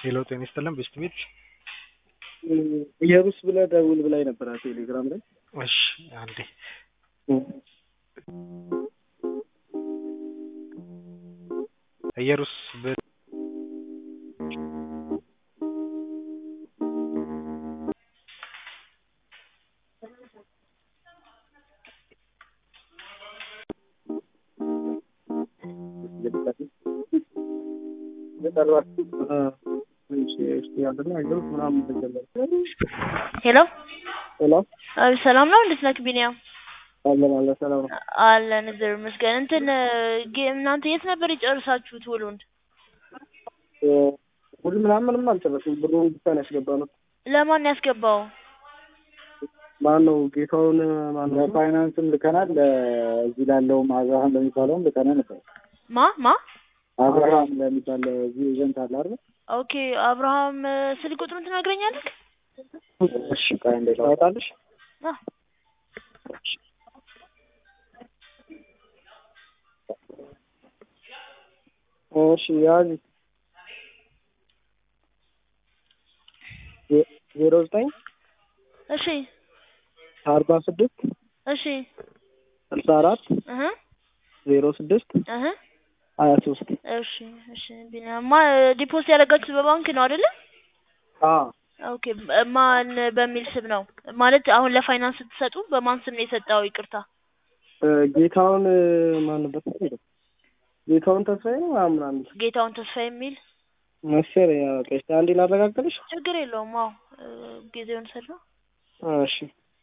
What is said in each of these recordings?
ሄሎ ጤና ይስጥልን ቤስት ቤት ኢየሩስ ብለህ ደውል ብላኝ ነበር ቴሌግራም ላይ። እሺ አንዴ ኢየሩስ ብ- ሄሎ ሄሎ አቤት፣ ሰላም ነው? እንዴት ነህ ቢኒያም? አለን አለ ሰላም ነው። አለን እግዚአብሔር ይመስገን። እንትን ጌ- እናንተ የት ነበር የጨርሳችሁት ውሉን? ሁሉ ምናምን ምንም አልጨረስም። ብሩን ብቻ ነው ያስገባነው። ለማን ያስገባው? ማን ነው ጌታውን? ማን ነው ለፋይናንስም ልከናል። እዚህ ላለውም አብርሃም ለሚባለውም ልከናል ነበር። ማ ማ? አብርሃም ለሚባል እዚህ ኤጀንት አለ አይደል? ኦኬ አብርሃም ስልክ ቁጥሩን ትነግረኛለህ? እሺ ቆይ እንዴት ታወጣለሽ? አ እሺ ያዝ ዜ- ዜሮ ዘጠኝ እሺ አርባ ስድስት እሺ ስልሳ አራት እህ ዜሮ ስድስት እህ ሀያ ሶስት እሺ እሺ ቢኒያም ማ ዲፖዚት ያደረጋችሁት በባንክ ነው አይደለ? አዎ ኦኬ በ- ማን በሚል ስም ነው ማለት አሁን ለፋይናንስ ስትሰጡ በማን ስም ነው የሰጠው? ይቅርታ እ፣ ጌታውን እ፣ ማን ነበር ስሙ? ጌታውን ተስፋዬ ነው ምናምን ምናምን ጌታውን ተስፋ የሚል መሰለኝ። ያው ቆይ እስኪ አንዴ ላረጋግጥልሽ። ችግር የለውም። አዎ እ፣ ጊዜውን ሰራ እሺ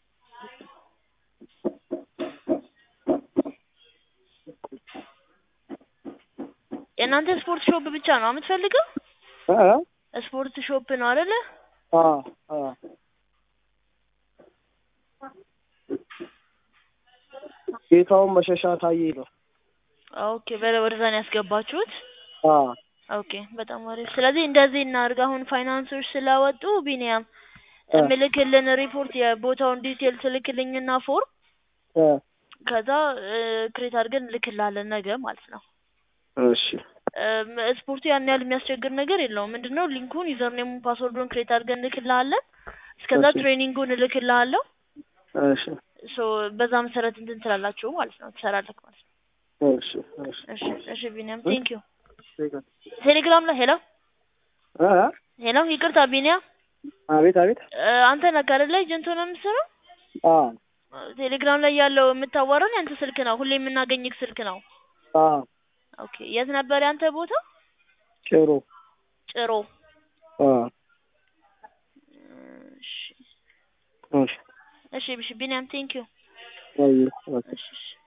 የእናንተ ስፖርት ሾፕ ብቻ ነው የምትፈልገው? እ ስፖርት ሾፕ ነው አይደለ? አ አ ጌታውን መሸሻ ታዬ ነው። ኦኬ በለ ወደዛ ነው ያስገባችሁት? አ ኦኬ በጣም አሪፍ። ስለዚህ እንደዚህ እናድርግ። አሁን ፋይናንሶች ስላወጡ ቢኒያም እ። ምልክልን ሪፖርት የቦታውን ዲቴል ትልክልኝና ፎርም እ ከዛ ክሬት አድርገን እንልክልሃለን ነገ ማለት ነው። እሺ እም፣ ስፖርቱ ያን ያህል የሚያስቸግር ነገር የለውም። ምንድነው ሊንኩን ዩዘርኔሙን ፓስወርዱን ክሬት አድርገን እንልክልሃለን። እስከዛ እሺ። ትሬኒንጉን እልክልሃለሁ። እሺ ሶ በዛ መሰረት እንትን ትላላችሁ ማለት ነው፣ ትሰራለህ ማለት ነው። እሺ እሺ እሺ እሺ ቢኒያም ቴንክ ዩ። ቴንክ ቴሌግራም ላይ ሄሎ እ ሄሎ፣ ይቅርታ ቢኒያም አቤት አቤት እ፣ አንተ ነህ አይደለ ኤጀንት ሆነህ የምትሰራው? አ ቴሌግራም ላይ ያለው የምታዋራን ያንተ ስልክ ነው፣ ሁሌ የምናገኝህ ስልክ ነው። አ ኦኬ የት ነበር ያንተ ቦታ? ጭሮ ጭሮ። አ እሺ እሺ እሺ፣ እሺ ቢኒያም ቴንክ ዩ። አይ እሺ እሺ